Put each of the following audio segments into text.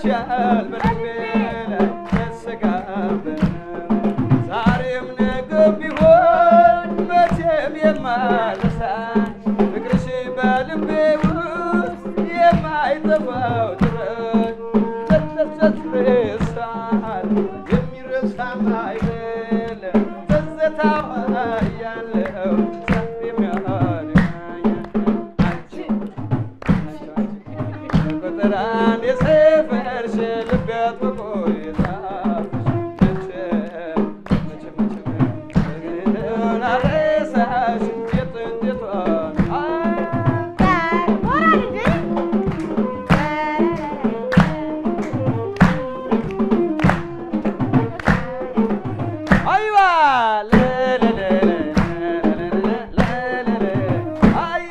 ሰፍረሻል በልቤ ላይ ተሰጋበት ዛሬም ነገም ቢሆን መቼም የማልረሳሽ ፍቅርሽ በልቤ ውስጥ የማይጠፋው ድረስ ተተተትሬሳል የሚረሳም አይደለም ትዝታው ያለው ሰፊም ያህል አንቺ ቁጥር አንድ የሰፈርሽ ልቤ አጥብቆ የጻፍሽ መቼም መቼም መቼም አልረሳሽ የጥንቲቷን አይዋ አይ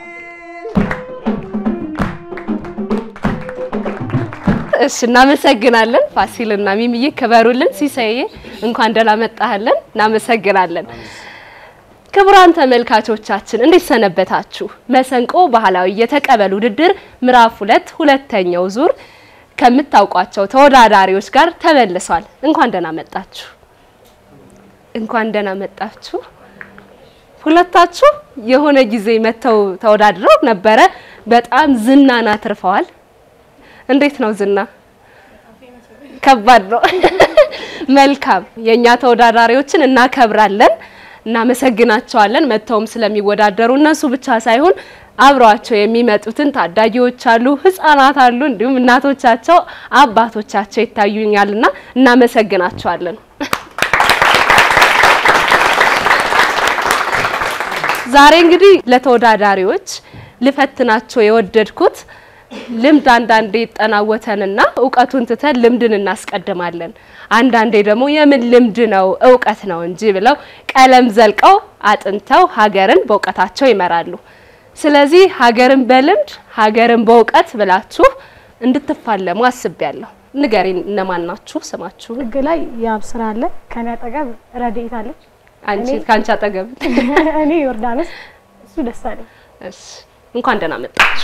እሺ እናመሰግናለን። ፋሲልና ሚሚዬ ክበሩልን። ሲሳዬ እንኳን ደህና መጣህልን። እናመሰግናለን። ክቡራን ተመልካቾቻችን እንዴት ሰነበታችሁ? መሰንቆ ባህላዊ የተቀበል ውድድር ምዕራፍ ሁለት ሁለተኛው ዙር ከምታውቋቸው ተወዳዳሪዎች ጋር ተመልሷል። እንኳን ደህና መጣችሁ። እንኳን ደህና መጣችሁ። ሁለታችሁ የሆነ ጊዜ መጥተው ተወዳድረው ነበረ። በጣም ዝናን አትርፈዋል። እንዴት ነው ዝና? ከባድ ነው። መልካም የእኛ ተወዳዳሪዎችን እናከብራለን፣ እናመሰግናቸዋለን። መጥተውም ስለሚወዳደሩ እነሱ ብቻ ሳይሆን አብረዋቸው የሚመጡትን ታዳጊዎች አሉ፣ ህፃናት አሉ፣ እንዲሁም እናቶቻቸው አባቶቻቸው ይታዩኛልና እናመሰግናቸዋለን። ዛሬ እንግዲህ ለተወዳዳሪዎች ልፈትናቸው የወደድኩት ልምድ አንዳንዴ ይጠናወተንና እውቀቱን ትተን ልምድን እናስቀድማለን። አንዳንዴ ደግሞ የምን ልምድ ነው እውቀት ነው እንጂ ብለው ቀለም ዘልቀው አጥንተው ሀገርን በእውቀታቸው ይመራሉ። ስለዚህ ሀገርን በልምድ ሀገርን በእውቀት ብላችሁ እንድትፋለሙ አስቤያለሁ። ንገሪን፣ እነማን ናችሁ? ስማችሁ? ህግ ላይ ያብ ስራ አለ። ከኔ አጠገብ ረድኤት አለች። አንቺ እኔ- ከአንቺ አጠገብ እኔ ዮርዳኖስ፣ እሱ ደስ አለኝ። እሺ፣ እንኳን ደህና መጣችሁ።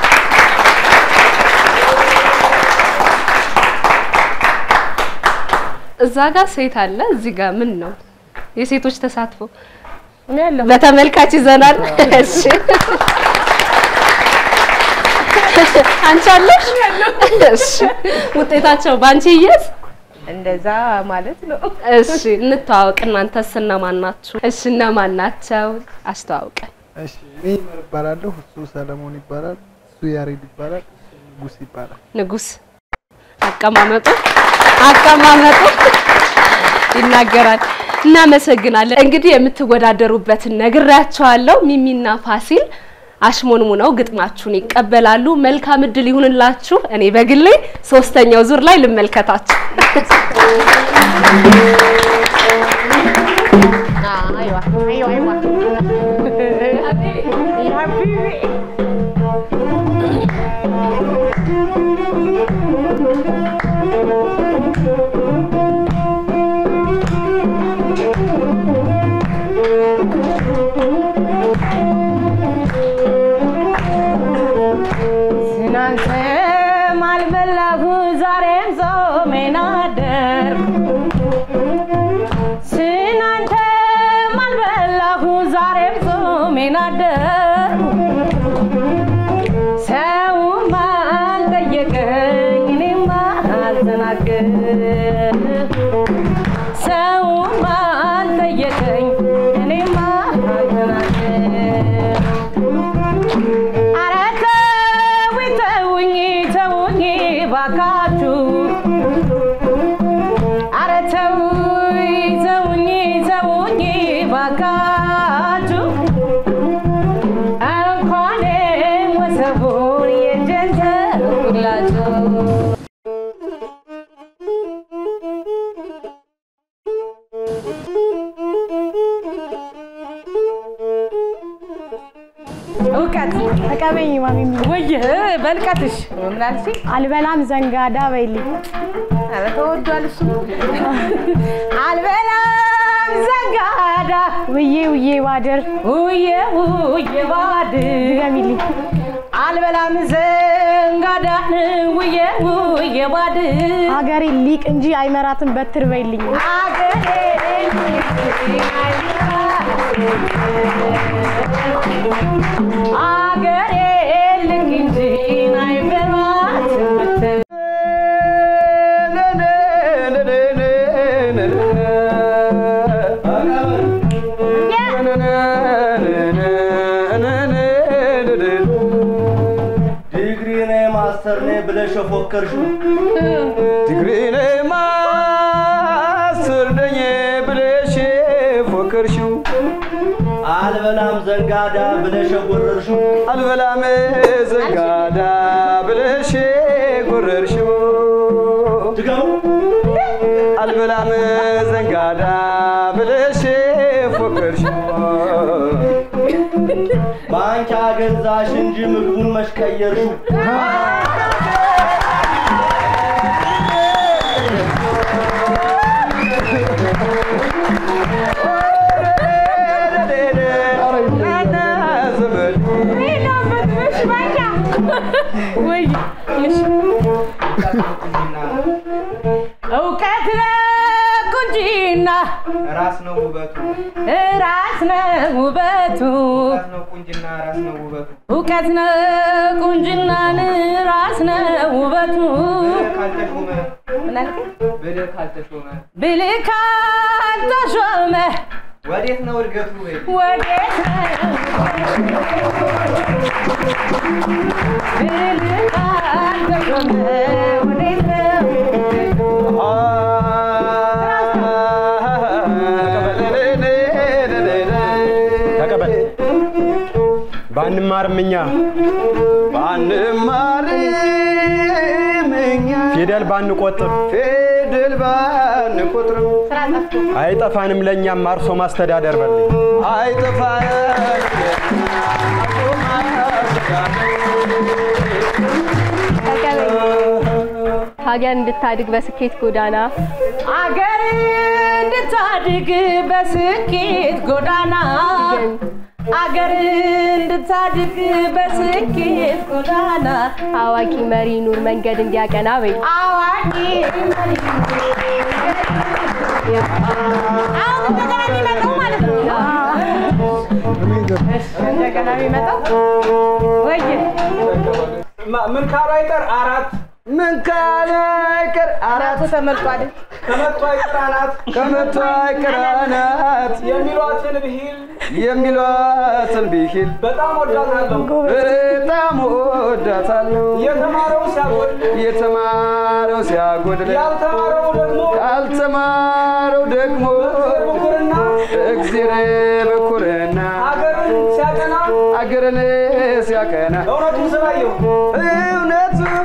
እዛ ጋር ሴት አለ፣ እዚህ ጋር ምን ነው የሴቶች ተሳትፎ እኔ ያለሁ ለተመልካች ይዘናል። እሺ አንቺ አለሽ? እሺ ውጤታቸው ባንቺ ይያዝ። እንደዛ ማለት ነው። እሺ እንተዋወቅ። እናንተስ እነማን ናችሁ? እሺ እነማን ናቸው? አስተዋውቀን። እሺ እኔ ይመር እባላለሁ። እሱ ሰለሞን ይባላል። እሱ ያሬድ ይባላል። እሱ ንጉስ ይባላል። ንጉስ አቀማመጡ አቀማመጡ ይናገራል። እናመሰግናለን። እንግዲህ የምትወዳደሩበትን ነግሬያቸዋለሁ። ሚሚና ፋሲል አሽሞንሙ ነው ግጥማችሁን ይቀበላሉ። መልካም እድል ይሁንላችሁ። እኔ በግሌ ሶስተኛው ዙር ላይ ልመልከታችሁ። አይዋ አይዋ አይዋ ትናንትም አልበላሁ ዛሬም ጾሜን አደርኩ ትናንትም አልበላሁ ዛሬም ጾሜን አደርኩ ሰውም አልጠየቀኝ እኔም አልተናገርኩ ሰውም አልጠየቀኝ እኔም አልተናገርኩ ኧረ ተውኝ ተውኝ ተውኝ ባካችሁ ኧረ ተውኝ ተውኝ ተውኝ ባካችሁ እንኳን ወሰቡን የእጄን ተውላችሁ እውቀት ተቀበኝ ማሚሚ። ወይህ በልቀትሽ ምን አልሽኝ? አልበላም ዘንጋዳ በይልኝ። ኧረ ተወዷል እሱ አልበላም ዘንጋዳ ውዬ ውዬ ባድር ውዬ ውዬ ባድር ድገሚልኝ። አልበላም ዘንጋዳን ውዬ ውዬ ባድ ሀገሬ ሊቅ እንጂ አይመራትም በትር በይልኝ። አገሬ አገሬ ልክ እንጂ አይበሏትም ብትል ዲግሪ ነኝ ማስተር ነኝ ብለሽ የፎከርሽው ዲግሪ ነኝ ማስተር ነኝ ብለሽ ፎከርሽው አልበላም ዘንጋዳ ብለሽ የጎረርሽው አልበላም ዘንጋዳ ብለሽ ጎረርሽው ድገሙ አልበላም ዘንጋዳ ብለሽ ፎከርሽው ማንኪያ ገዛሽ እንጂ ምግቡን መሽቀየርሽው ወይ እውቀት ነው ቁንጂና ራስ ነው ውበቱ፣ ራስ ነው ውበቱ ራስ ነው ቁንጅና፣ ራስ ነው ውበቱ። እውቀት ነው ቁንጅናን ራስ ነው ውበቱ ብልህ ካልተሾመ ምን አልከኝ? ብልህ ካልተሾመ ብልህ ካልተሾመ ወዴት ነው እድገቱ? ወይ ወዴት ነው? ብልህ ካልተሾመ ወዴት ነው? ተቀበል። ባንማርም እኛ ባንማርም እኛ ፊደል ባንቆጥር ፊደል ባንቆጥርም ስራ ጠፍቶ አይጠፋንም ለእኛም አርሶ ማስተዳደር በልኝ ሀገር እንድታድግ በስኬት ጎዳና አገር እንድታድግ በስኬት ጎዳና አገር እንድታድግ በስኬት ጎዳና አዋቂ መሪ ኑር መንገድ እንዲያቀና በይ አዋቂ መሪ አሁን እንደገና የሚመጣው ማለት ነው። እንደገና የሚመጣው ወይ ምን ካሉ አይቀር አራት ምን ካለ አይቀር አራቱ ተመልጧል። ከመቶ አይቀር አናት ከመቶ አይቀር አናት የሚሏትን ብሂል የሚሏትን ብሂል በጣም ወዳታለሁ። በጣም ወዳታለሁ። የተማረው ሲያጎል የተማረው ሲያጎድል ያልተማረው ደግሞ ያልተማረው ደግሞ ብኩርና እግዜር በኩርና ሀገርን ሲያቀና አገርን ሲያቀና እውነቱን ስላየሁ እውነቱን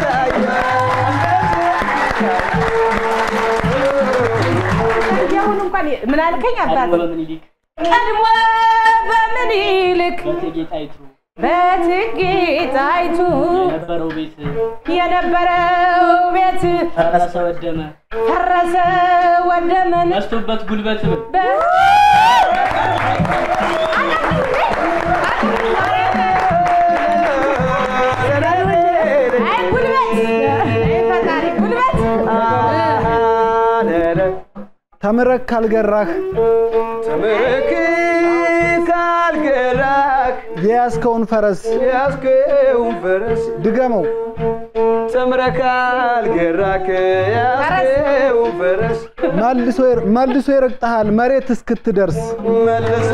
የአሁኑ እንኳን ምን አልከኝ አባት? በምኒልክ ቀድሞ በምኒልክ በእቴጌ ጣይቱ በእቴጌ ጣይቱ የነበረው ቤት የነበረው ቤት ፈረሰ ወደመ፣ ፈረሰ ወደመን ነስቶበት ጉልበት በ- አይ ጉልበት አይ ፈጣሪ ጉልበት ተምረክ ካልገራህ ተምረክ ካልገራክ የያዝከውን ፈረስ ያስከውን ፈረስ ድገመው። ተምረህ ካልገራክ ያስከውን ፈረስ መልሶ ይር- መልሶ ይረግጠሃል መሬት እስክትደርስ። መልሶ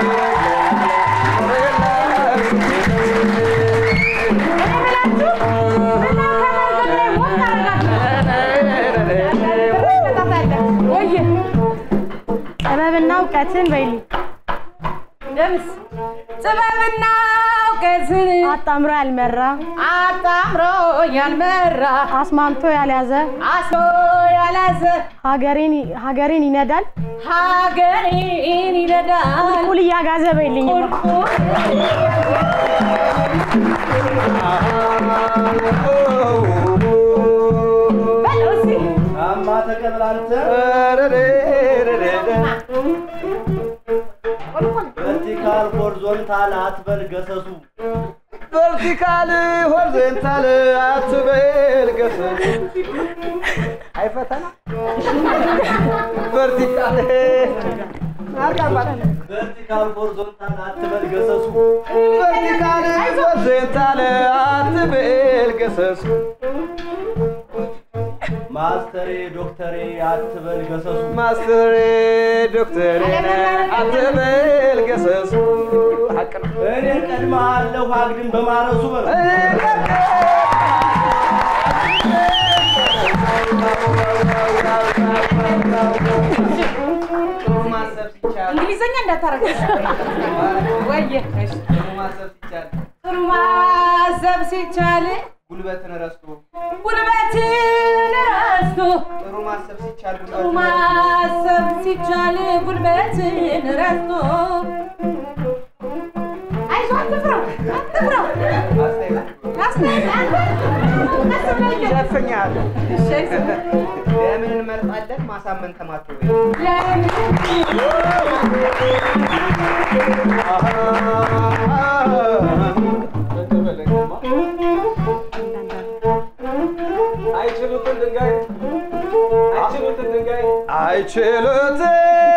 ጥበብና እውቀትን በይልኝ። ደምስ ጥበብና እውቀትን አጣምሮ ያልመራ አጣምሮ ያልመራ አስማምቶ ያልያዘ አስሮ ያላዘ ሀገሬን ሀገሬን ይነዳል ሀገሬን ይነዳል ቁል እያጋዘ በይልኝ። በለው እስኪ አማ ተቀበል አንተ ቨርቲካል ሆሪዞንታል አትበል ገሰሱ ቨርቲካል ሆሪዞንታል አትበል ገሰሱ አይፈተና ቨርቲካል ቨርቲካል ሆሪዞንታል አትበል ገሰሱ ቨርቲካል ሆሪዞንታል አትበል ገሰሱ ማስተሬ ዶክተሬ አትበል ገሰሱ ማስተሬ ዶክተሬ አትበል ገሰሱ ሐቅ ነው። እኔ ቀድመሃለሁ አግድም በማረሱ በል ማሰብ ሲቻል እንግሊዘኛ እንዳታረገ ወየ ማሰብ ሲቻል ጥሩ ማሰብ ሲቻል ጉልበትን ረስቶ ጉልበትን ረስቶ ጥሩ ማሰብ ሲቻል ጥሩ ማሰብ ሲቻል ጉልበትን ረስቶ አይዞህ አትፍራው አትፍራው አስተያየት አንተ ቀስ ብለህ ሸፍኛለሁ። እሺ አይዞህ ለምን እንመርጣለን? ማሳመን ተማቶ አይችሉትን ድንጋይ አይችሉትን ድንጋይ አይችሉትም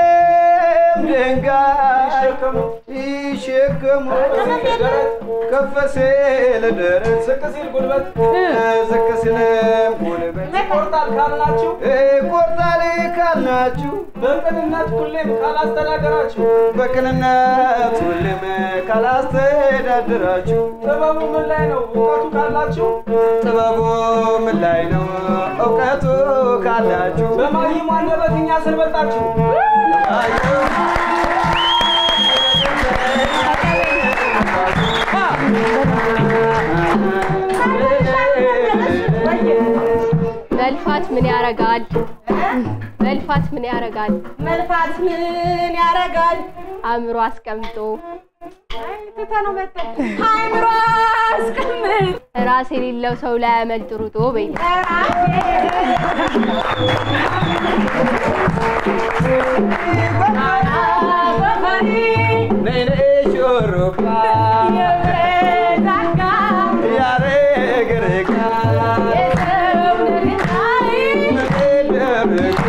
ድንጋይ ይሸከሙ ከፍ ሲል ደረት ዝቅ ሲል ጉልበት ዝቅ ሲልም ጉልበት ይቆርጣል ካልናችሁ ቆርጣል ካልናችሁ በቅንነት ሁሌም ካላስተዳደራችሁ በቅንነት ሁሌም ካላስተዳደራችሁ ጥበቡ ምን ላይ ነው? እውቀቱ ካላችሁ ጥበቡ ምን ላይ ነው? እውቀቱ ካላችሁ በማይሙ አንደበት እኛ ስንበልጣችሁ መልፋት ምን ያረጋል? መልፋት ምን ያረጋል? መልፋት ምን ያረጋል? አእምሮ አስቀምጦ ትተነው መጣን። አእምሮ አስቀምጥ ራስ የሌለው ሰው ላይ ያመልጥ ሩጦ በይ ነይ ነይ ሹሩባ ያረግርጋ ደብቆ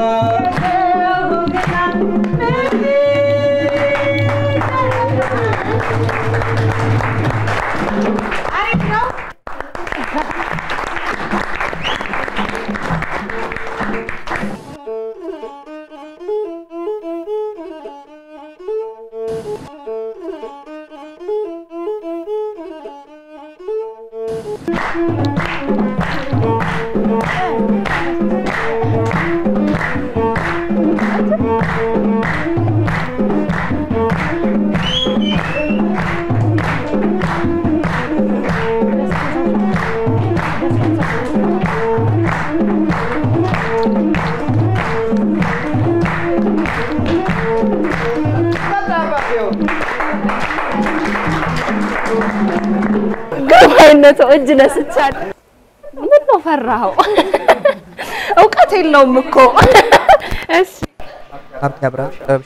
ግርማዊነቱ እጅ ነስቻል። ምን ነው ፈራኸው? እውቀት የለውም እኮ እሺ ሀብቴ አብርሃም ጥበብ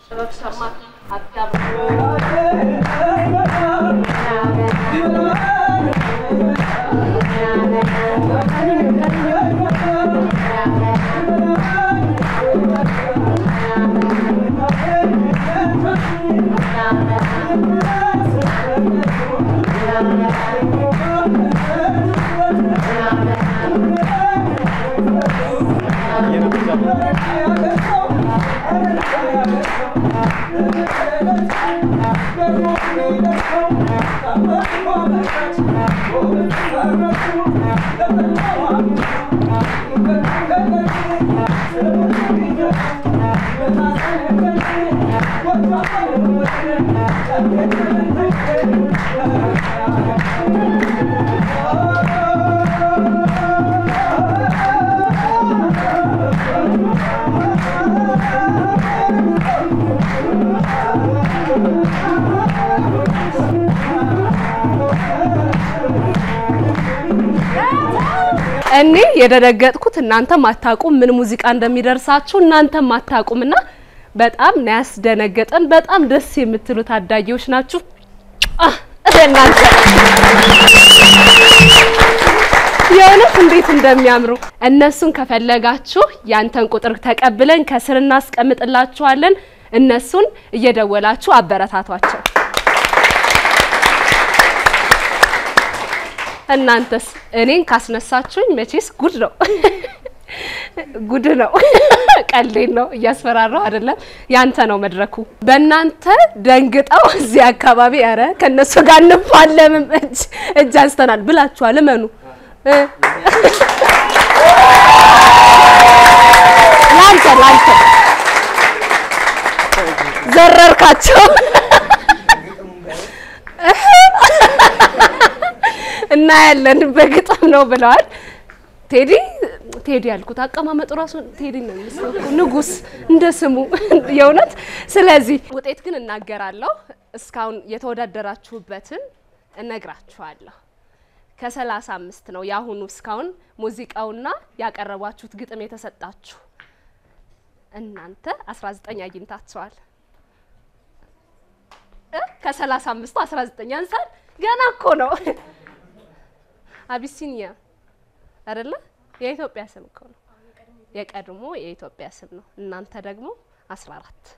እኔ የደነገጥኩት እናንተም አታውቁም ምን ሙዚቃ እንደሚደርሳችሁ እናንተም አታውቁምና በጣም ነው ያስደነገጠን። በጣም ደስ የምትሉ ታዳጊዎች ናችሁ። አህ እናንተ የእውነት እንዴት እንደሚያምሩ እነሱን ከፈለጋችሁ ያንተን ቁጥር ተቀብለን ከስር እናስቀምጥላችኋለን። እነሱን እየደወላችሁ አበረታቷቸው። እናንተስ እኔን ካስነሳችሁኝ መቼስ ጉድ ነው ጉድ ነው። ቀልዴን ነው፣ እያስፈራራው አይደለም። ያንተ ነው መድረኩ። በእናንተ ደንግጠው እዚህ አካባቢ ኧረ ከእነሱ ጋር እንፋለምም እጅ እጅ አንስተናል ብላችኋል። እመኑ እ ላንተ ላንተ ዘረርካቸው እናያለን በግጥም ነው ብለዋል። ቴዲ ቴዲ ያልኩት አቀማመጡ ራሱ ቴዲ ነው የሚመስለው እኮ ንጉስ እንደ ስሙ የእውነት። ስለዚህ ውጤት ግን እናገራለሁ። እስካሁን የተወዳደራችሁበትን እነግራችኋለሁ። ከሰላሳ አምስት ነው የአሁኑ እስካሁን ሙዚቃውና ያቀረባችሁት ግጥም የተሰጣችሁ እናንተ 19 አግኝታችኋል። እ ከሰላሳ አምስቱ 19 ያንሳል። ገና እኮ ነው። አቢሲኒያ አይደለ? የኢትዮጵያ ስም እኮ ነው። የቀድሞ የኢትዮጵያ ስም ነው። እናንተ ደግሞ 14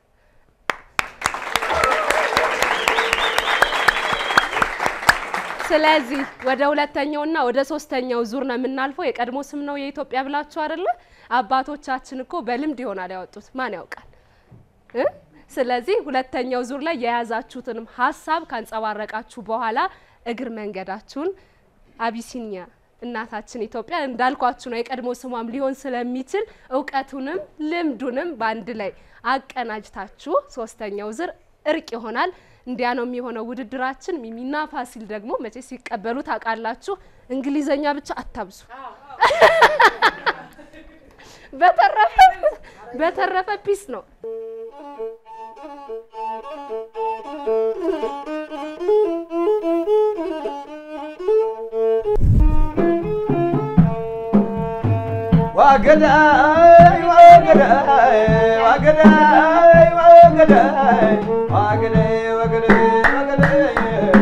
ስለዚህ ወደ ሁለተኛውና ወደ ሶስተኛው ዙር ነው የምናልፈው። የቀድሞ ስም ነው የኢትዮጵያ ብላችሁ አይደለ? አባቶቻችን እኮ በልምድ ይሆናል ያወጡት፣ ማን ያውቃል እ ስለዚህ ሁለተኛው ዙር ላይ የያዛችሁትንም ሀሳብ ካንጸባረቃችሁ በኋላ እግር መንገዳችሁን አቢሲኒያ እናታችን ኢትዮጵያ እንዳልኳችሁ ነው። የቀድሞ ስሟም ሊሆን ስለሚችል እውቀቱንም ልምዱንም በአንድ ላይ አቀናጅታችሁ ሶስተኛው ዙር እርቅ ይሆናል። እንዲያ ነው የሚሆነው ውድድራችን። ሚሚና ፋሲል ደግሞ መቼ ሲቀበሉ ታውቃላችሁ። እንግሊዘኛ ብቻ አታብዙ። በተረፈ በተረፈ ፒስ ነው። ዋገዳይ ዋገዳይ ዋገዳይ ዋገዳይ ዋገዳይ ዋገዳይ ዋገዳይ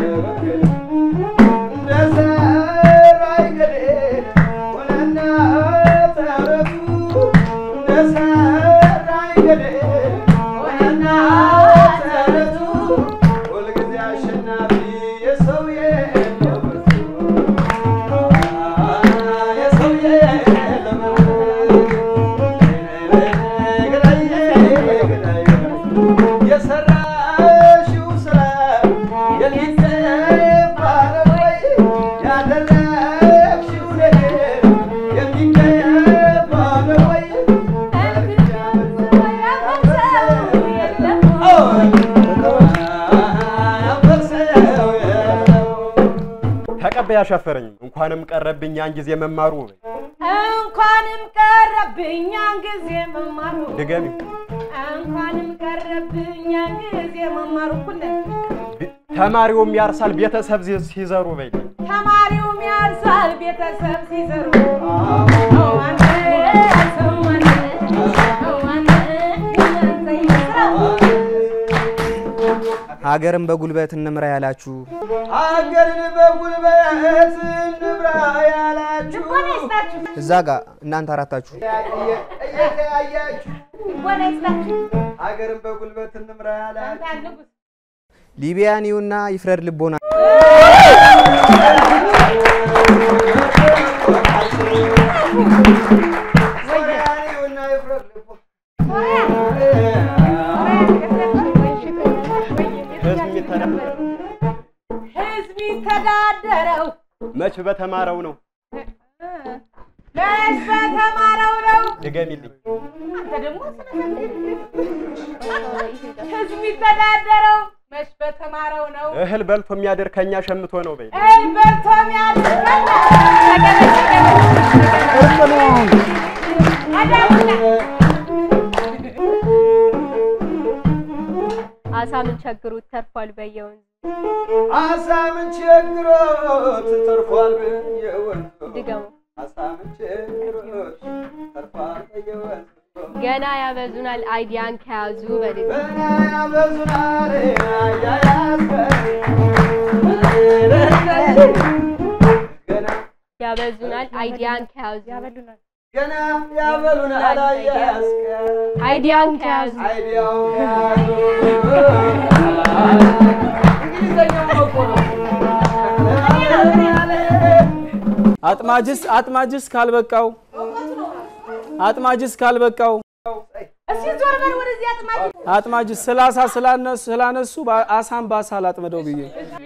እንደ ሰራይ ገዴ ሆነና ተረቱ እንደ ሰራይ ገዴ ሆነና ተረቱ ሁልጊዜ አሸናፊ የሰው የለበሱ የሰራሽው ስራ የሚገባ ነው ወይ? ያደረግሽው ነገር የሚገባ ነው ወይ? ያፈርሰው የለው ተቀበይ አሻፈረኝ። እንኳንም ቀረብኝ ያን ጊዜ መማሩ። እንኳንም ቀረብኝ ያን ጊዜ መማሩ ድገሚ። እንኳንም ቀረብኝ ያን ጊዜ መማሩ ሁለን ተማሪውም ያርሳል ቤተሰብ ሲ- ሲዘሩ በይ ተማሪውም ያርሳል ቤተሰብ ሲዘሩ አዋነ ሰዋነ አዋነ ሀገርን በጉልበት እንምራ ያላችሁ ሀገርን በጉልበት እንብራ ያላችሁ እዛ ጋር እናንተ አራታችሁ እየተያያችሁ ሀገርን በጉልበት እንምራ ያላችሁ ሊቢያን ይሁና ይፍረድ ልቦና ሶሪያኒውና ይፍረድ ልቦ ህዝብ የሚተዳደረው ህዝብ ይተዳደረው መች በተማረው ነው። መች በተማረው ነው። ድገሚልኝ። አንተ ደግሞ ህዝብ የሚተዳደረው መች በተማረው ነው። እህል በልቶ የሚያድር ከኛ ሸምቶ ነው በይ እህል በልቶ የሚያድር አሳ ምን ቸግሩት ተርፏል በየወንዙ አሳ ምን ቸግሮት ተርፏል በየወንዙ ድገሙ። አሳ ምን ቸግሮት ተርፏል በየወንዙ ገና ያበዙናል አይዲያን ከያዙ በልጅ ገና ያበዙናል አያያዝከ ያበዙናል አይዲያን ከያዙ ያበሉናል ገና ያበሉናል አያስከ አይዲያን ከያዙ አይዲያውን ያዙ እንግሊዘኛው እኮ ነው አጥማጅስ አጥማጅስ ካልበቃው አጥማጅስ ካልበቃው እስኪ ዞር በል ወደዚህ አጥማጅ አጥማጅስ ስላሳ ስላነሱ ስላነሱ በ- አሳን በአሳ ላጥምደው ብዬ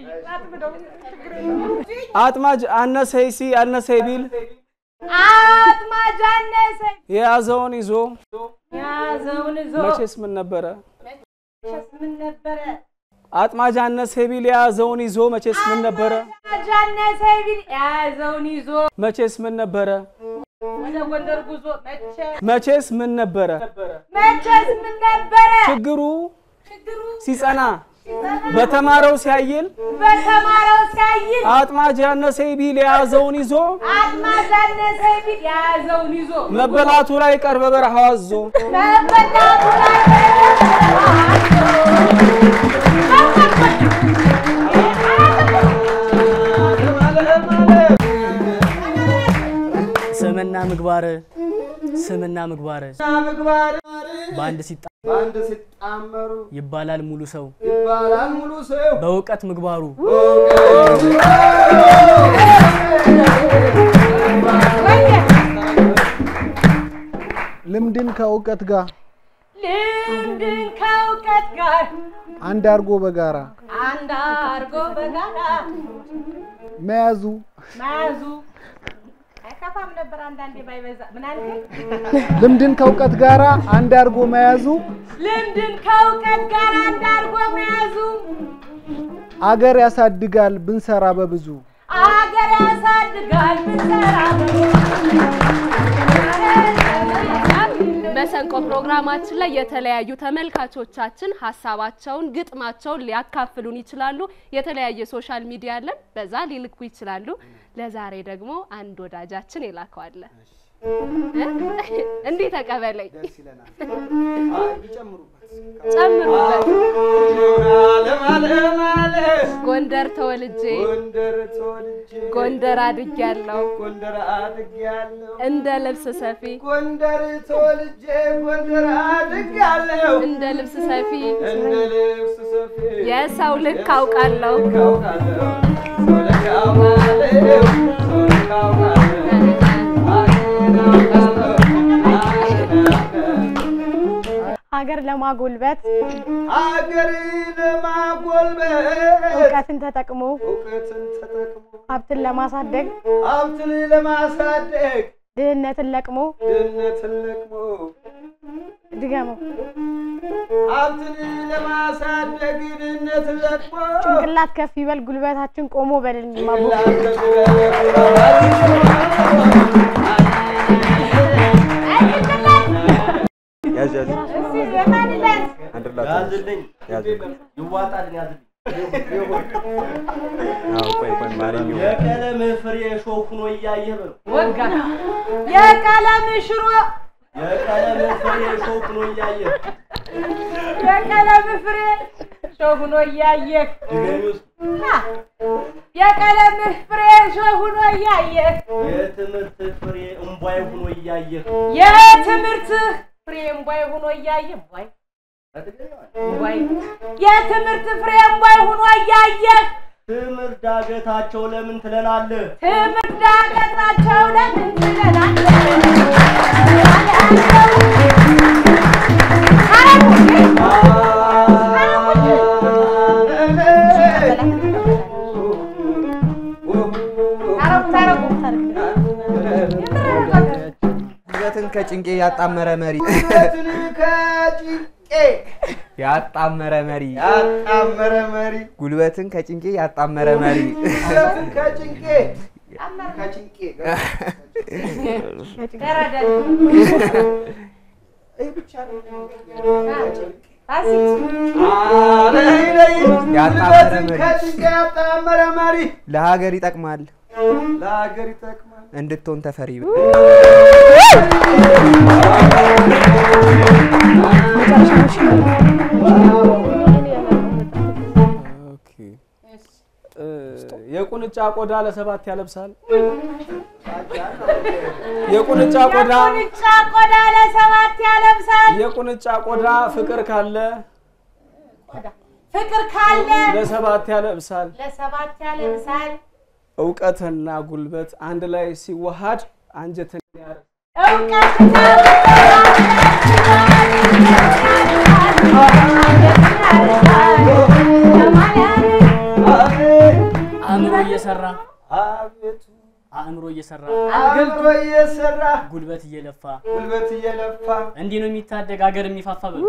አጥማጅ አነሰይ ሲ አነሰይ ቢል አጥማጅ አነሰ የያዘውን ይዞ ያዘውን ይዞ መቼስ ምን ነበረ መቼስ ምን ነበረ አጥማጅ አነሰ ቢል የያዘውን ይዞ መቼስ ምን ነበረ አጥማጅ አነሰ ቢል የያዘውን ይዞ መቼስ ምን ነበረ ወደ ጎንደር ጉዞ መቼ መቼስ ምን ነበረ መቼስ ምን ነበረ ችግሩ ሲጸና በተማረው ሲያይል በተማረው ሲያይል አጥማጅ ያነሰ ቢል የያዘውን ይዞ አጥማጅ አነሰ ቢል የያዘውን ይዞ መበላቱ ላይ ቀር በበረሃው አዞ መበላቱ ላይ ስምና ምግባር ስምና ምግባር ምግባር በአንድ ሲጣ በአንድ ሲጣመሩ ይባላል ሙሉ ሰው ይባላል ሙሉ ሰው በእውቀት ምግባሩ ልምድን ከእውቀት ጋር ልምድን ከእውቀት ጋር አንድ አድርጎ በጋራ አንድ አርጎ በጋራ መያዙ መያዙ አይከፋም ነበር አንዳንዴ ባይበዛ ምን አልከኝ? ልምድን ከእውቀት ጋራ አንድ አድርጎ መያዙ ልምድን ከእውቀት ጋር አንድ አርጎ መያዙ አገር ያሳድጋል ብንሰራ በብዙ አገር ያሳድጋል ብንሰራ መሰንቆ ፕሮግራማችን ላይ የተለያዩ ተመልካቾቻችን ሀሳባቸውን፣ ግጥማቸውን ሊያካፍሉን ይችላሉ። የተለያየ ሶሻል ሚዲያ አለን፣ በዛ ሊልኩ ይችላሉ። ለዛሬ ደግሞ አንድ ወዳጃችን የላከዋለ እንዲህ ተቀበለኝ፣ ጨምሩበት። ጎንደር ተወልጄ ጎንደር ተወልጄ ጎንደር አድጌያለሁ ጎንደር አድጌያለሁ እንደ ልብስ ሰፊ ጎንደር ተወልጄ ጎንደር አድጌያለሁ እንደ ልብስ ሰፊ እንደ ልብስ ሰፊ የሰው ልክ አውቃለሁ አውቃለሁ ሰው ልክ አውቃለሁ ሰው ልክ አውቃለሁ አገሬን አውቃለሁ አገሬን አውቃለሁ ሀገር ለማጎልበት አገር ለማጎልበት እውቀትን ተጠቅሞ እውቀትን ተጠቅሞ ሀብትን ለማሳደግ ሀብትን ለማሳደግ ድህነትን ለቅሞ ድህነትን ለቅሞ ድገመው ሀብትን ለማሳደግ ድህነትን ለቅሞ ጭንቅላት ከፍ ይበል ጉልበታችን ቆሞ በልልኝ ማቦ ያዝ ያዝ እስኪ የማንነት አንድ ላት ያዝልኝ ያዝልኝ። ይዋጣልን ያዝልኝ አዎ ቆይ ቆይ ማርኝ የቀለምህ ፍሬ ሾህ ሆኖ እያየህ በለው ወጋ የቀለም ሽሮ የቀለምህ ፍሬ ሾህ ሆኖ እያየህ የቀለም ፍሬ ሾህ ሆኖ እያየህ ድገሚ ውስጥ የቀለምህ ፍሬ ሾህ ሆኖ እያየህ የትምህርት ፍሬ እምቧይ ሆኖ እያየህ የትምህርትህ ፍሬ እምቧይ ሆኖ እያየህ እምቧይ እምቧይ የትምህርት ፍሬ እምቧይ ሆኖ እያየህ ትምህርት ዳገታቸው ለምን ትለናለህ? ትምህርት ዳገታቸው ለምን ትለናለህ? ጉልበትን ከጭንቄ ያጣመረ መሪ ውበትን ከጭንቄ ያጣመረ መሪ ያጣመረ መሪ ጉልበትን ከጭንቄ ያጣመረ መሪ ውበትን ከጭንቄ ከጭንቄ ይህ ብቻ ነው አለኝ ለይ ያጣመረ ውበትን መሪ ከጭንቄ ያጣመረ መሪ ለሀገር ይጠቅማል ለሀገር ይጠቅማል እንድትሆን ተፈሪ የቁንጫ ቆዳ ለሰባት ያለብሳል። የቁንጫ ቆዳ የቁንጫ ቆዳ ለሰባት ያለብሳል። የቁንጫ ቆዳ ፍቅር ካለ ፍቅር ካለ ለሰባት ያለብሳል። ለሰባት ያለብሳል። እውቀትና ጉልበት አንድ ላይ ሲዋሃድ አንጀትን ያርሳል። እውቀትና አእምሮ እየሰራ አቤቱ አእምሮ እየሰራ አገልግሎ እየሰራ ጉልበት እየለፋ ጉልበት እየለፋ እንዲህ ነው የሚታደግ ሀገር የሚፋፋ በል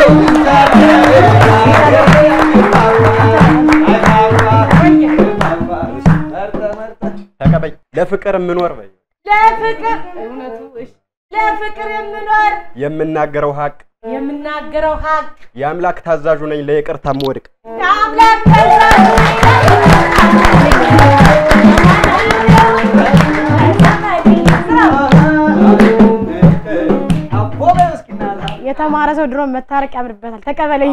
ተቀበይ ለፍቅር የምኖር በይ ለፍቅር እውነቱ እሺ፣ ለፍቅር የምኖር የምናገረው ሀቅ የምናገረው ሀቅ የአምላክ ታዛዡ ነኝ ለይቅርታ የምወድቅ የአምላክ የተማረ ሰው ድሮ መታረቅ ያምርበታል። ተቀበለኝ።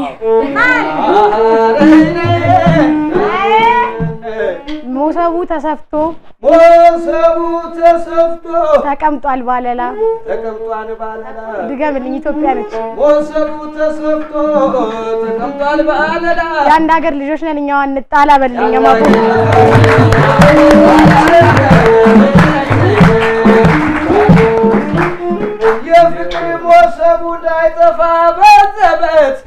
ሞሰቡ ተሰፍቶ ሞሰቡ ተሰፍቶ ተቀምጧል ባለላ። ተቀምጧል ባለላ ድገምልኝ። ኢትዮጵያ ነች። ሞሰቡ ተሰፍቶ ተቀምጧል ባለላ የአንድ ሀገር ልጆች ነን እኛዋ እንጣላ በልልኝ ማቶ የፍቅር ሞሰቡ እንዳይጠፋ በዘበት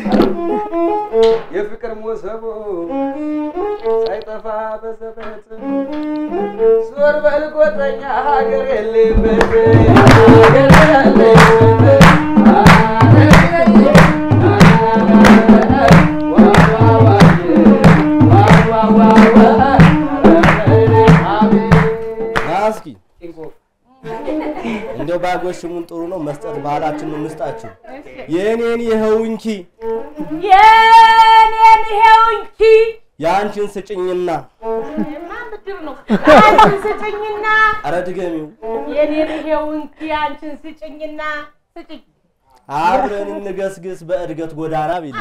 የፍቅር ሞሰቡ ሳይጠፋ በዘበት ዞር በል ጎጠኛ ሀገር የሌበት ሀገር የሌበት እስኪ እንደው ባጎሽሙን ጥሩ ነው መስጠት ባህላችን ነው። ምስጣችሁ የእኔን ይኸው እንኪ የኔን ይሄው እንጂ የአንቺን ስጭኝና ማን ብድር ነው? አንቺን ስጭኝና ኧረ ድገሚው የኔን ይሄው እንጂ አንቺን ስጭኝና ስጭኝ አብረን እንገስግስ በእድገት ጎዳና ቢል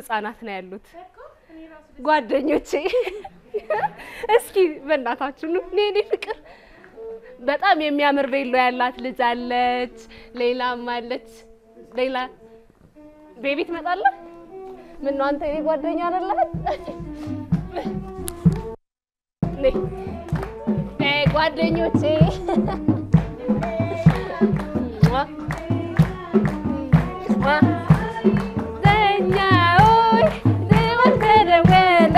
ህጻናት ነው ያሉት ጓደኞቼ። እስኪ በእናታችሁ ኑ እኔ እኔ ፍቅር በጣም የሚያምር ቬሎ ያላት ልጅ አለች፣ ሌላም አለች። ሌላ ቤቢ ትመጣለህ? ምን ነው አንተ የኔ ጓደኛ አይደለህ? ነይ ነይ ጓደኞቼ ሟ ሟ ዘኛውይ ደወል ተደወለ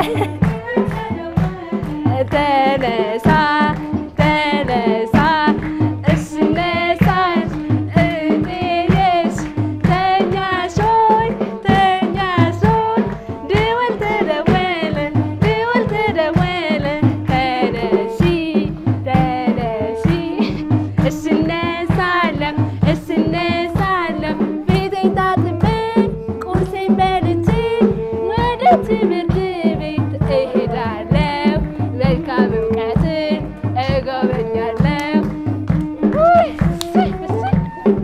ተነሳ ተነሳ እሺ ነሳሽ እኔሽ ተኛሽ ሆይ ተኛሽ ሆይ ደወል ተደወለ ደወል ተደወለ ተነሺ ተነሺ እሺ እነሳለሁ እሺ እነሳለሁ ፊቴን ታጥቤ ቁርሴን በልቼ ወደ ትምህርት ቤት እሄዳለሁ መልካም እውቀትን እጎበኛለሁ። ውይ፣ እሰይ፣ እሰይ።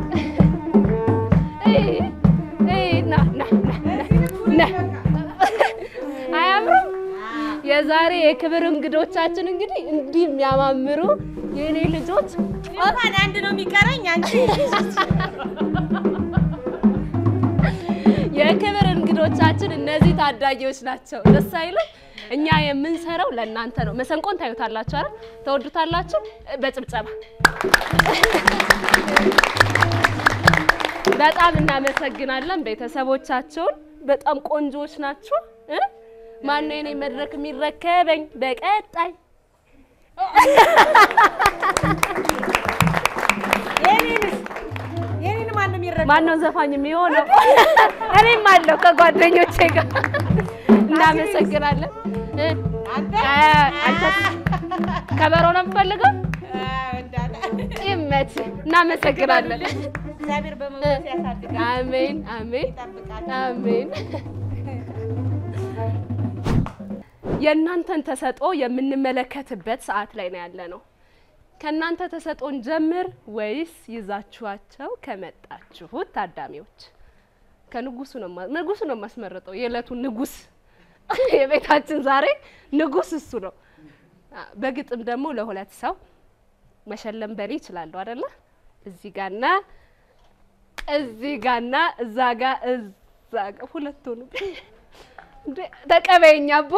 እይ፣ እይ፣ ና ና ና ና ና አያምሩም? የዛሬ የክብር እንግዶቻችን እንግዲህ እንዲህ የሚያማምሩ የእኔ ልጆች እንኳን አንድ ነው የሚቀረኝ አንቺ የክብር እንግዶቻችን እነዚህ ታዳጊዎች ናቸው። ደስ አይልም? እኛ የምንሰራው ለእናንተ ነው። መሰንቆን ታዩታላችሁ አይደል? ተወዱታላችሁ። በጭብጨባ በጣም እናመሰግናለን ቤተሰቦቻቸውን። በጣም ቆንጆዎች ናችሁ። እ? ማነው የኔ መድረክ የሚረከበኝ በቀጣይ? የኔን ማን ነው የሚረዳ? ማነው ዘፋኝ የሚሆነው? እኔም አለው ከጓደኞቼ ጋር። እናመሰግናለን። እ? አ- አንተ ከበሮ ነው የምፈልገው? ይመች። እናመሰግናለን። እግዚአብሔር በመንፈስ ያሳድጋል። አሜን አሜን አሜን። የእናንተን ተሰጥኦ የምንመለከትበት ሰዓት ላይ ነው ያለ ነው። ከእናንተ ተሰጥኦን ጀምር ወይስ ይዛችኋቸው ከመጣችሁት ታዳሚዎች? ከንጉሱ ነው ማ- ንጉሱ ነው የማስመረጠው። የዕለቱ ንጉስ የቤታችን ዛሬ ንጉስ እሱ ነው። አ፣ በግጥም ደግሞ ለሁለት ሰው መሸለም በሌ ይችላለሁ አይደለ? እዚህ ጋና እዚህ ጋና እዛ ጋ እዛ ጋ ሁለቱ ነው። እንዴ ተቀበይኝ አቦ።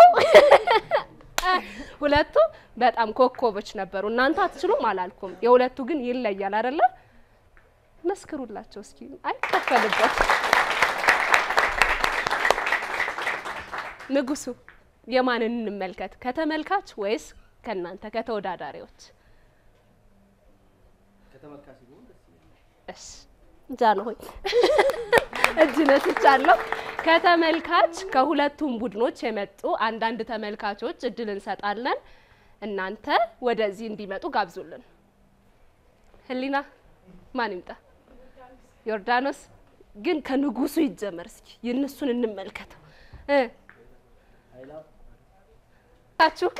ሁለቱ በጣም ኮከቦች ነበሩ። እናንተ አትችሉም አላልኩም። የሁለቱ ግን ይለያል አይደለ? መስክሩላቸው እስኪ። አይከፈልበት። ንጉሱ የማንን እንመልከት? ከተመልካች ወይስ ከእናንተ ከተወዳዳሪዎች? እሺ ጃንሆይ እጅ ነስቻለሁ። ከተመልካች ከሁለቱም ቡድኖች የመጡ አንዳንድ ተመልካቾች እድል እንሰጣለን። እናንተ ወደዚህ እንዲመጡ ጋብዙልን። ህሊና ማን ይምጣ? ዮርዳኖስ ግን ከንጉሱ ይጀመር። እስኪ የእነሱን እንመልከተው እ ታችሁ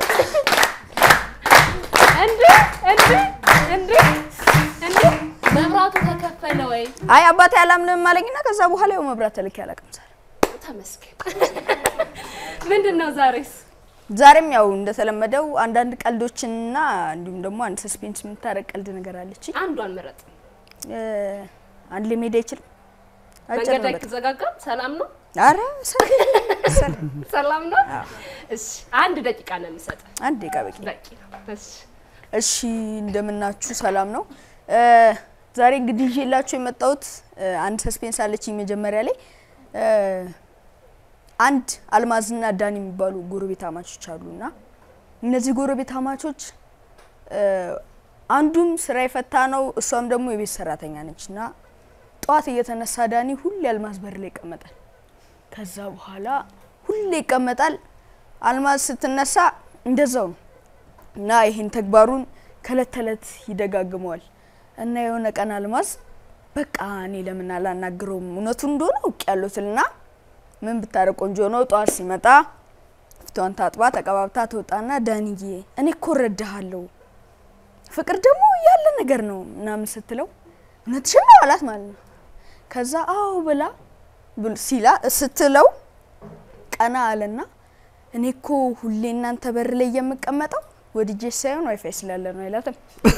እንዴ እንዴ እንዴ እንዴ መብራቱ ተከፈለ ወይ? አይ አባቴ አላምንም አለኝና ከዛ በኋላ ያው መብራት ተልኬ አላውቅም። ዛሬ ተመስገን። ምንድን ነው ዛሬስ? ዛሬም ያው እንደተለመደው አንዳንድ ቀልዶችንና እንዲሁም ደግሞ አንድ ሰስፔንስ የምታረቅ ቀልድ ነገር አለች። አንዷን ምረጥ። አንድ ላይ መሄድ አይችልም። አጭር መንገድ ነው በጣም። አይዘጋጋም። ሰላም ነው? አረ ሰላም ሰላም ነው? እሺ፣ አንድ ደቂቃ ነው የምሰጥ። አንድ ደቂቃ በቂ በቂ ነው። እሺ፣ እሺ እንደምናችሁ ሰላም ነው። እ፣ ዛሬ እንግዲህ ይዤላችሁ የመጣሁት እ፣ አንድ ሰስፔንስ አለችኝ መጀመሪያ ላይ እ፣ አንድ አልማዝና ዳን የሚባሉ ጎረቤት አማቾች አሉና እነዚህ ጎረቤት አማቾች እ፣ አንዱም ስራ የፈታ ነው፣ እሷም ደግሞ የቤት ሰራተኛ ነች እና ጠዋት እየተነሳ ዳኒ ሁሌ አልማዝ በር ላይ ይቀመጣል። ከዛ በኋላ ሁሌ ይቀመጣል። አልማዝ ስትነሳ እንደዛው ነው እና ይህን ተግባሩን ከእለት ተእለት ይደጋግመዋል እና የሆነ ቀን አልማዝ በቃ እኔ ለምን አላናግረውም እውነቱን እንደሆነ አውቅ ያሉትና ምን ብታረቅ ቆንጆ ነው። ጠዋት ሲመጣ ፊቷን ታጥባ ተቀባብታ ትወጣና ዳንዬ እኔ እኮ እረዳሃለሁ ፍቅር ደግሞ ያለ ነገር ነው ምናምን ስትለው እውነትሽን ነው አላት ማለት ነው። ከዛ አዎ ብላ ብል- ሲላ ስትለው ቀና አለና እኔ እኮ ሁሌ እናንተ በር ላይ የምቀመጠው ወድጄ ሳይሆን ዋይፋይ ስላለ ነው አይላትም።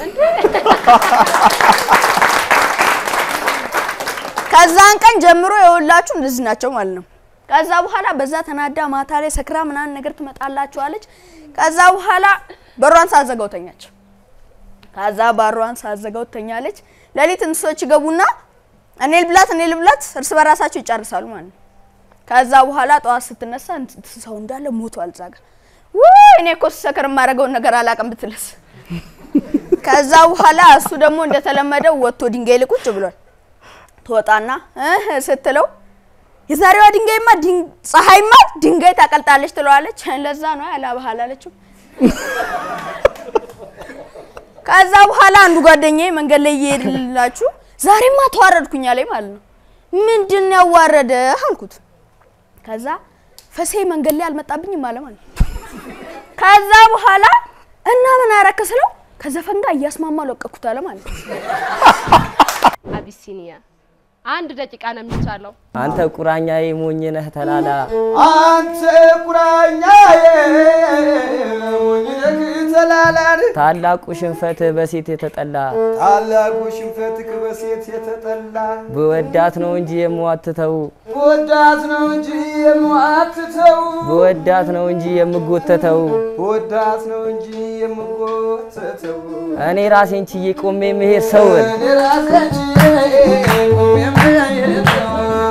ከዛን ቀን ጀምሮ የሁላችሁ እንደዚህ ናቸው ማለት ነው። ከዛ በኋላ በዛ ተናዳ ማታ ላይ ሰክራ ምናምን ነገር ትመጣላችኋለች። ከዛ በኋላ በሯን ሳዘጋው ተኛች። ከዛ ባሯን ሳዘጋው ተኛለች። ሌሊት እንስሶች ይገቡና እኔ ልብላት እኔ ልብላት እርስ በራሳቸው ይጨርሳሉ ማለት ነው። ከዛ በኋላ ጠዋት ስትነሳ ሰው እንዳለ ሞቷል እዛ ጋር። ውይ እኔ እኮ ስሰክር የማደርገውን ነገር አላውቅም ብትልስ። ከዛ በኋላ እሱ ደግሞ እንደተለመደው ወጥቶ ድንጋይ ላይ ቁጭ ብሏል። ትወጣና እህ ስትለው የዛሬዋ ድንጋይማ ፀሐይማ ድንጋይ ታቀልጣለች ትለዋለች። ለዛ ነው ያላባህል አለችው። ከዛ በኋላ አንዱ ጓደኛዬ መንገድ ላይ እየሄድላችሁ ዛሬማ ተዋረድኩኝ አለኝ ማለት ነው። ምንድን ነው ያዋረደህ አልኩት። ከዛ ፈሴ መንገድ ላይ አልመጣብኝም አለ ማለት ነው። ከዛ በኋላ እና ምን አረክ ስለው ከዘፈን ጋር እያስማማ ለቀኩት አለ ማለት ነው። አቢሲኒያ አንድ ደቂቃ ነው የሚቻለው። አንተ ቁራኛዬ ሞኝ ነህ ተላላ አንተ ቁራኛዬ ሞኝ ነህ ተላላ ታላቁ ሽንፈት በሴት የተጠላ ታላቁ ሽንፈትህ በሴት የተጠላ ብወዳት ነው እንጂ የምዋትተው ወዳት ነው እንጂ የምዋትተው ብወዳት ነው እንጂ የምጎተተው ወዳት ነው እንጂ የምጎተተው እኔ ራሴን ችዬ ቆሜ መሄድ ሰውን እኔ ራሴን ችዬ ቆሜ መሄድ ሰውን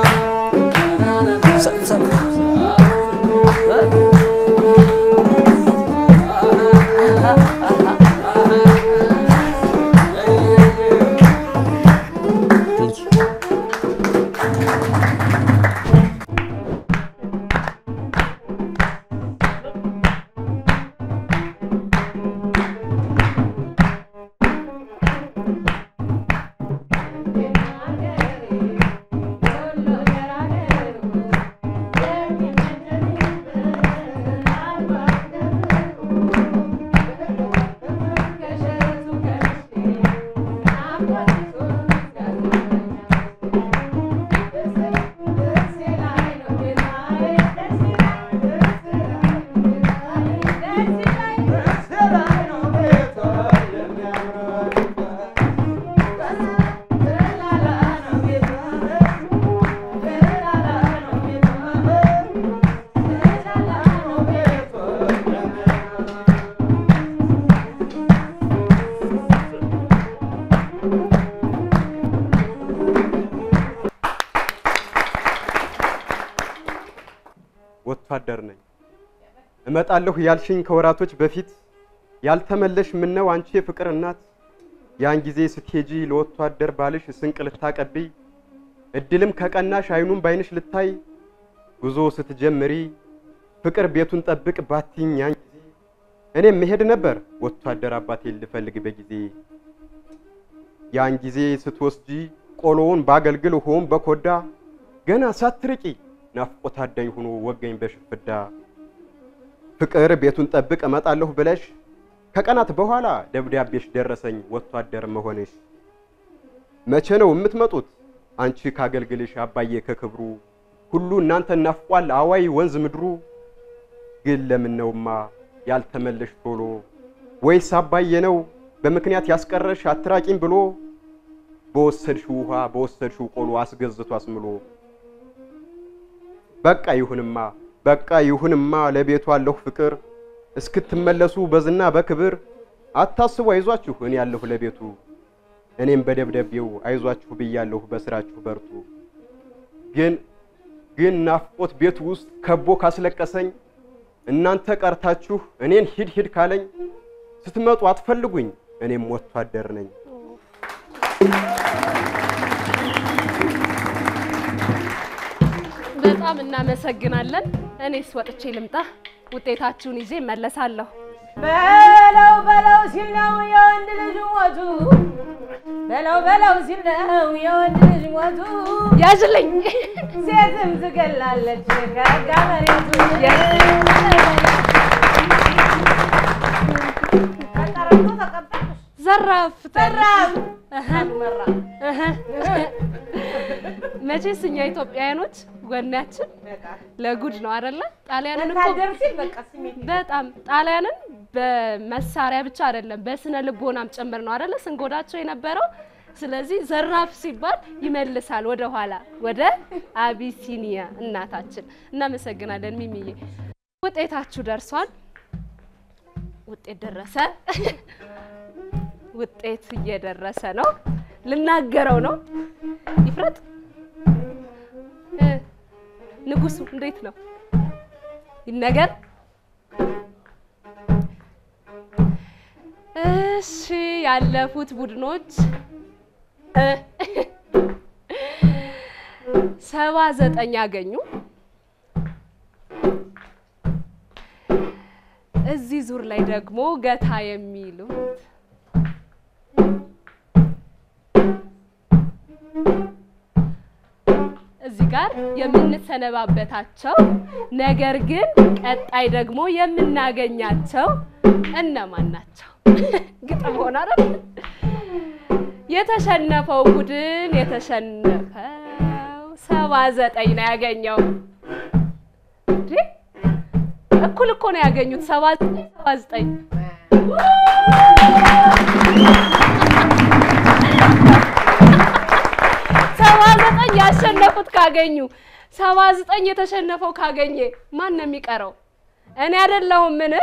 ወታደር ነኝ እመጣለሁ ያልሽኝ ከወራቶች በፊት ያልተመለሽ ምነው አንቺ የፍቅር እናት ያን ጊዜ ስትሄጂ ለወታደር ባልሽ ስንቅ ልታቀብይ እድልም ከቀናሽ አይኑን ባይንሽ ልታይ ጉዞ ስትጀምሪ ፍቅር ቤቱን ጠብቅ ባቲኝ ያን ጊዜ እኔም መሄድ ነበር ወታደር አባቴን ልፈልግ በጊዜ ያን ጊዜ ስትወስጂ ቆሎውን ባገልግል ሆም በኮዳ ገና ሳትርቂ ናፍቆት አዳኝ ሆኖ ወገኝ በሽፍዳ ፍቅር ቤቱን ጠብቅ እመጣለሁ ብለሽ ከቀናት በኋላ ደብዳቤሽ ደረሰኝ ወታደር መሆንሽ። መቼ ነው የምትመጡት አንቺ ካገልግልሽ አባዬ ከክብሩ ሁሉ እናንተ ናፍቋል አዋይ ወንዝ ምድሩ። ግን ለምን ነውማ ያልተመለሽ ቶሎ ወይስ አባዬ ነው በምክንያት ያስቀረሽ አትራቂም ብሎ በወሰድሽው ውሃ በወሰድሽው ቆሎ አስገዝቶ አስምሎ በቃ ይሁንማ በቃ ይሁንማ ለቤቱ አለሁ ፍቅር እስክትመለሱ በዝና በክብር አታስቡ አይዟችሁ እኔ ያለሁ ለቤቱ እኔም በደብዳቤው አይዟችሁ ብያለሁ በስራችሁ በርቱ። ግን ግን ናፍቆት ቤቱ ውስጥ ከቦ ካስለቀሰኝ እናንተ ቀርታችሁ እኔን ሂድ ሂድ ካለኝ ስትመጡ አትፈልጉኝ እኔም ወታደር ነኝ። በጣም እናመሰግናለን። እኔስ ወጥቼ ልምጣ፣ ውጤታችሁን ይዤ እመለሳለሁ። በለው በለው ሲል ነው የወንድ ልጅ ሞቱ። በለው በለው ሲል ነው የወንድ ልጅ ሞቱ። ያዝልኝ ሴትም ትገላለች ከጋ መሬቱ። ተቀረብቶ ተቀበልኩሽ። ዘራፍ ዘራፍ መቼስ እኛ ኢትዮጵያውያኖች ወኔያችን ለጉድ ነው አይደለ? ጣሊያንን እኮ ወታደር ሲል በቃ ስሜት በጣም ጣሊያንን በመሳሪያ ብቻ አይደለም በስነ ልቦናም ጭምር ነው አይደለ ስንጎዳቸው የነበረው። ስለዚህ ዘራፍ ሲባል ይመልሳል ወደ ኋላ ወደ አቢሲኒያ እናታችን። እናመሰግናለን ሚሚዬ። ውጤታችሁ ደርሷል። ውጤት ደረሰ። ውጤት እየደረሰ ነው። ልናገረው ነው። ይፍረጥ እ ንጉሱ እንዴት ነው ይነገር? እሺ ያለፉት ቡድኖች እ ሰባ ዘጠኝ ያገኙ። እዚህ ዙር ላይ ደግሞ ገታ የሚሉት እዚህ ጋር የምንሰነባበታቸው ነገር ግን ቀጣይ ደግሞ የምናገኛቸው እነማን ናቸው? ግጥም ሆነ አይደል? የተሸነፈው ቡድን የተሸነፈው ሰባ ዘጠኝ ነው ያገኘው። እንዴ እኩል እኮ ነው ያገኙት። ሰባ ዘጠኝ ሰባ ዘጠኝ ሰባ ዘጠኝ ያሸነፉት ካገኙ ሰባ ዘጠኝ የተሸነፈው ካገኘ ማን ነው የሚቀረው? እኔ አይደለሁም። ምን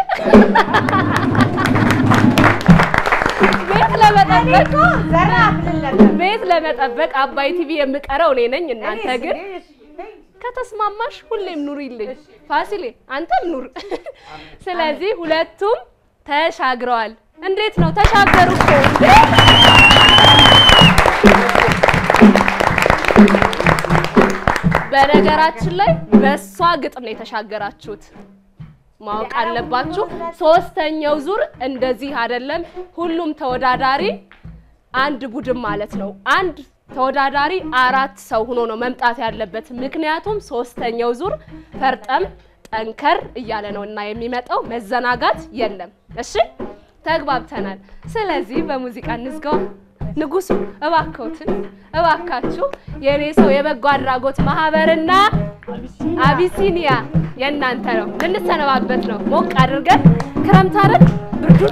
ቤት ለመጠበቅ ቤት ለመጠበቅ አባይ ቲቪ የምቀረው እኔ ነኝ። እናንተ ግን ከተስማማሽ ሁሌም ኑሪልኝ። ፋሲሌ አንተም ኑር። ስለዚህ ሁለቱም ተሻግረዋል። እንዴት ነው ተሻገሩ እኮ እንዴ! በነገራችን ላይ በእሷ ግጥም ነው የተሻገራችሁት። ማወቅ አለባችሁ። ሶስተኛው ዙር እንደዚህ አይደለም። ሁሉም ተወዳዳሪ አንድ ቡድን ማለት ነው። አንድ ተወዳዳሪ አራት ሰው ሆኖ ነው መምጣት ያለበት። ምክንያቱም ሶስተኛው ዙር ፈርጠም ጠንከር እያለ ነው እና የሚመጣው መዘናጋት የለም። እሺ ተግባብተናል። ስለዚህ በሙዚቃ እንዝጋው። ንጉሱ እባክዎትን እባካችሁ የእኔ ሰው የበጎ አድራጎት ማህበርና አቢሲኒያ የእናንተ ነው። ልንሰነባበት ነው። ሞቅ አድርገን ክረምት አይደል ብርዱን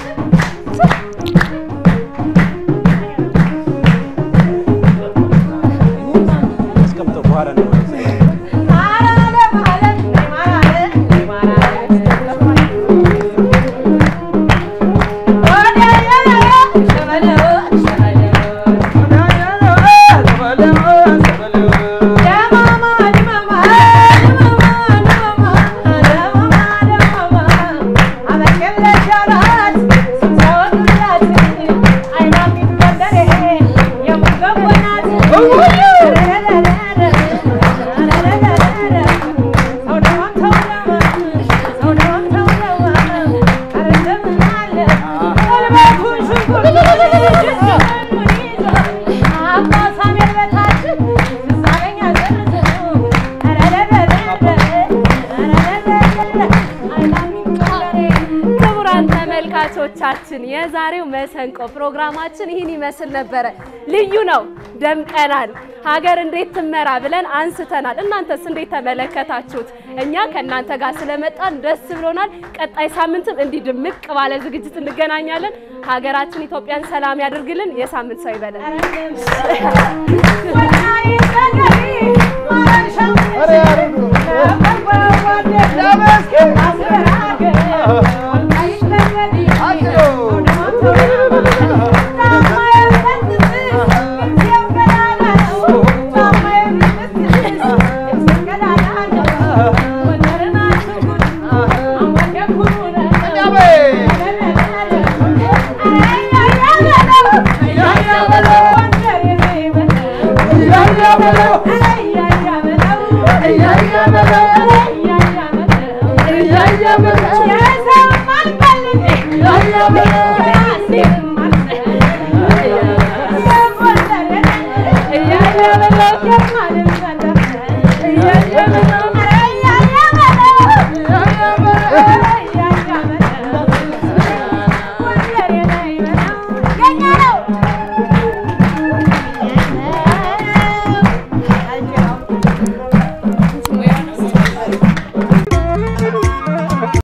ክቡራን ተመልካቾቻችን የዛሬው መሰንቆ ፕሮግራማችን ይህን ይመስል ነበረ። ልዩ ነው፣ ደምቀናል። ሀገር እንዴት ትመራ ብለን አንስተናል። እናንተስ እንዴት ተመለከታችሁት? እኛ ከእናንተ ጋር ስለመጣን ደስ ብሎናል። ቀጣይ ሳምንትም እንዲህ ድምቅ ባለ ዝግጅት እንገናኛለን። ሀገራችን ኢትዮጵያን ሰላም ያድርግልን። የሳምንት ሰው ይበለን። Yeah,